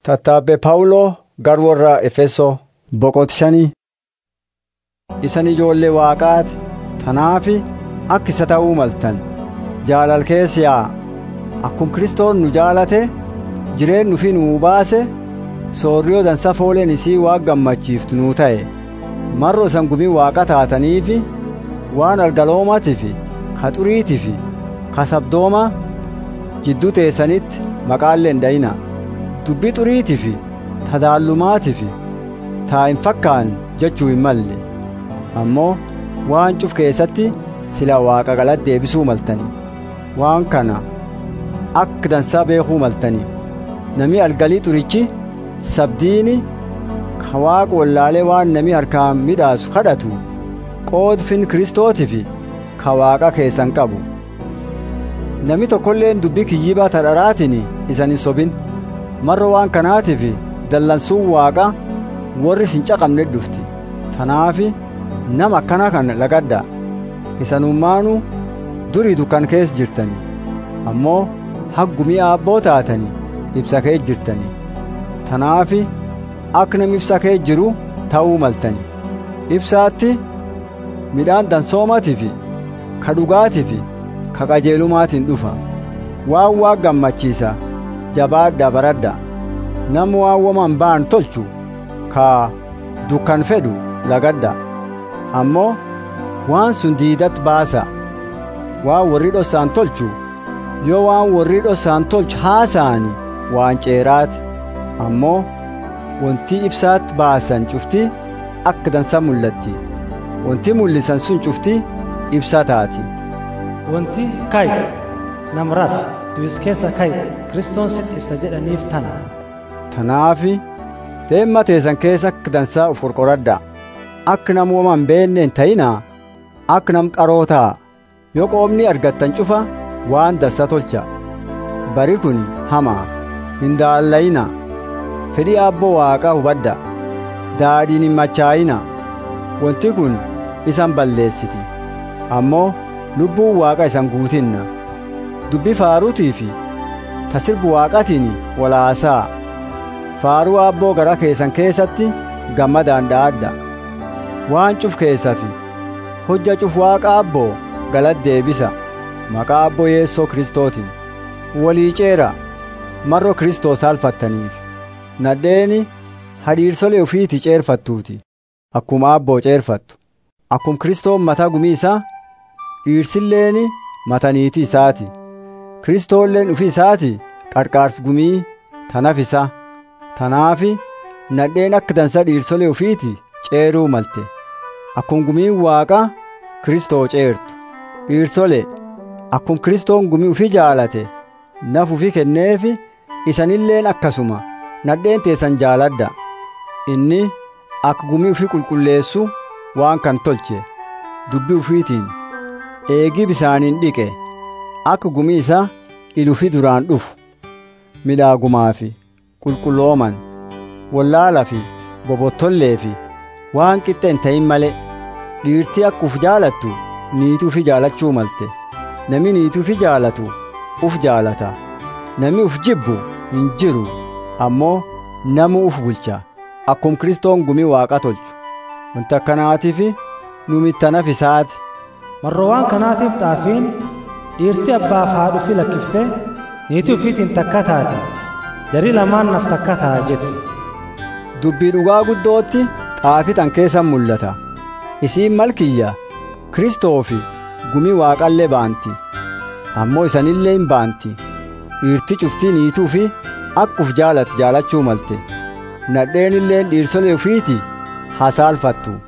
Tattaabbee Phaawuloo gara warra Efesoo boqot shanii. Isan ijoollee Waaqaati. Tanaafi akka isa ta'uu maltan jaalal keessa yaa'a. Akkuma Kiristoos nu jaalate jireen nufi nuu baase soorriyoo dansa fooleen isii waan gammachiiftu nuu ta'e. Marro isan gumii Waaqa taataniifi waan algaloomaatiif ka xuriitiif ka sabdooma jidduu teessanitti maqaallee hin dhayina. Dubbii xuriitiif tadaallumaatiif taa hin fakkaan jechuu hin malle. Ammoo waan cuf keessatti sila waaqa galatti deebisuu maltani. Waan kana akka dansaa beekuu maltani. Nami algalii xurichi sabdiini ka waaqa wallaalee waan nami harkaan midhaasu kadhatu qoodfin kiristootiif ka waaqa keessan qabu. Nami tokkolleen dubbii kiyyibaa tadharaatiin isan hin sobin. Marro waan kanaatiif dallansuun waaqa warri sin caqabne dhufti. Tanaafi nama akkana kan lagadda isanummaanu durii dukkan keessa jirtani ammoo haggumii aabboo taatani ibsa kee jirtani tanaafi akka namni ibsa kee jiru ta'uu maltani ibsaatti midhaan dansoomaatiif ka dhugaatiif ka qajeelumaatiin dhufa waan waa gammachiisa jabaadha baradha nama waan waman ba'an tolchu ka dukkan fedhu lagadda ammoo waan sun diidatti baasa waan warri dhossaan tolchu yoo waan warri dhossaan tolchu haasa'ani waan ceeraati ammoo wanti ibsaatti baasan cufti akka dansa mul'atti wanti mul'isan sun cufti ibsa taati wanti kay namraaf du'is keessa kay kiristoon sit ibsa jedhaniif tana tanaafi deemma teessan keessa akka dansaa uf qorqoradha akka nam woman beenne hin ta'inaa akka nam qaroo ta'a yoo qoomni argattan cufa waan dansa tolcha bari kun hamaa hin daallayina fedhii aabboo waaqaa hubadda daadhiin hin machaa'ina wanti kun isan balleessiti ammoo lubbuun waaqa isan guutinna dubbi faaruutii fi tasirbu waaqatiin walaasaa faaruu aabboo gara keessan keessatti gammadaan dha'adda waan cuf keessafi hojja cuf waaqa abboo galata deebisa maqaa abboo yeessoo kristootiin walii ceera marro kristoos alfattaniif nadheeni hadhiirsolee ufiiti ceerfattuuti akkuma abboo ceerfattu akkum kristoon mataa gumii isaa dhiirsilleeni mataniitii isaati kristoolleen ufi isaati qarqaars gumii tanaf isa tanaafi nadheen akka dansa dhiirsolee ufiiti ceeruu malte akkum gumiin waaqa kristoo ceertu dhiirsole akkum kristoon gumii ufi jaalate naf ufi kenneefi isanilleen akkasuma nadheen teessan jaaladda inni akka gumii ufi qulqulleessu waan kan tolche dubbi ufiitiin eegii bisaaniin dhiqe akka gumii isaa ilufi duraan dhufu midhaagumaa fi qulqullooman wallaalaa fi bobottollee fi waan qixxe hin ta'in malee dhiirtii akka uf jaalattu niituu fi jaalachuu malte nami niituu fi jaalatu uf jaalata nami uf jibbu hin jiru ammoo namu uf bulcha akkum kristoon gumii waaqa tolchu wanta akkanaatiif nu mittanaf isaati marro waan kanaatiif xaafiin dhiirtii abbaaf haadhu fi lakkiftee niitii ufiitiin takka taati jarii lamaan naf takka ta'a jette dubbii dhugaa guddootti xaafitan keessan mul'ata isiin malkiyya kristoofi gumii waaqallee baanti ammoo isanillee hin baanti dhiirti cuftii niituu fi akkuf jaalatti jaalachuu malte nadheenilleen dhiirsolee ufiiti hasaalfattu